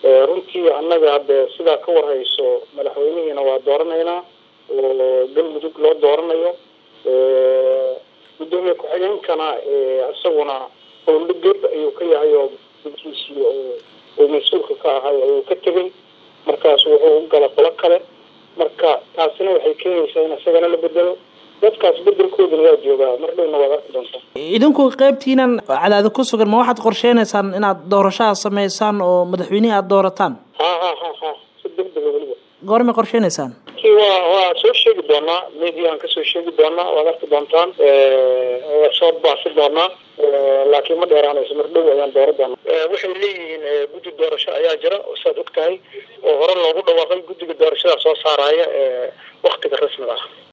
runtii annaga hadde sidaa ka warhayso madaxweynihiina waa dooranaynaa oo galmudug loo dooranayo gudoomiye ku-xigeenkana isaguna howlgeb ayuu ka yahay oo gudkiisii uu mas-uulka ka ahay ayuu ka tegay markaas wuxuu u gala qolo kale marka taasina waxay keenaysaa in isagana la bedelo dadkaas bedelkooduna waa joogaa mar dhowna waad arki doontaa idinku qeybtiinan cadaada ku sugan ma waxaad qorsheynaysaan inaad doorashaha sameysaan oo madaxweynihii aada doorataan ha ha ha ha si degdega weliba goormay qorsheynaysaan waa waa soo sheegi doonaa mediahan kasoo sheegi doonaa waad arki doontaan waa soo baasi doonaa laakiin ma dheeraanayso mar dhow ayaan doora doonaa waxay leeyihiin guddi doorasho ayaa jira oo saad og tahay oo hore loogu dhawaaqay guddiga doorashada soo saaraya waktiga rasmiga ah